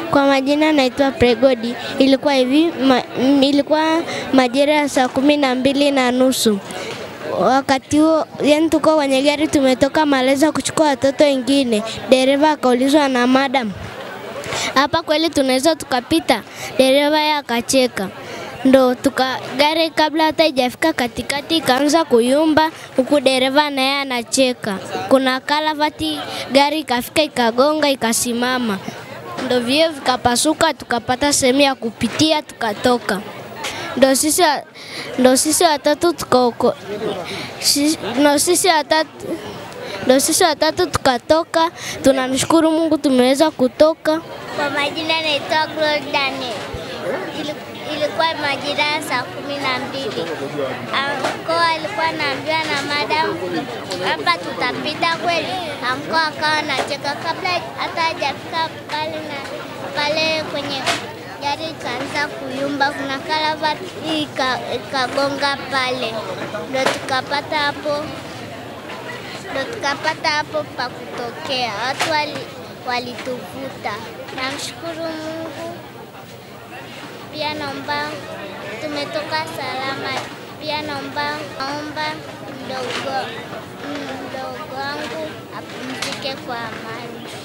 Kwa majina naitwa Pregodi. Ilikuwa hivi ma, m- ilikuwa majira ya saa kumi na mbili na nusu. Wakati huo yani, tuko kwenye gari tumetoka Maleza kuchukua watoto wengine. Dereva akaulizwa na madam, hapa kweli tunaweza tukapita? Dereva yeye akacheka ndo tuka gari kabla hata ijafika katikati ikaanza kuyumba, huku dereva naye anacheka. Kuna kalavati, gari ikafika ikagonga ikasimama, ndo vioo vikapasuka, tukapata sehemu ya kupitia tukatoka. Ndo sisi wa- ndo sisi watatu tukaoko, si- ndo sisi watatu ndo sisi watatu tukatoka. Tunamshukuru Mungu tumeweza kutoka. Kwa majina naitwa Glory Daniel. Ili- Ilikuwa majira ya saa kumi na mbili. Anko alikuwa anaambiwa na madam, hapa tutapita kweli. Anko akawa anacheka kabla hata hajafika pale na pale kwenye gari ikaanza kuyumba, kuna karavati ika- ikagonga pale, ndo tukapata hapo ndo tukapata hapo pa kutokea. Watu wali, walituvuta. Namshukuru Mungu, pia naomba tumetoka salama. Pia naomba naomba mdogo mdogo wangu apumzike kwa amani.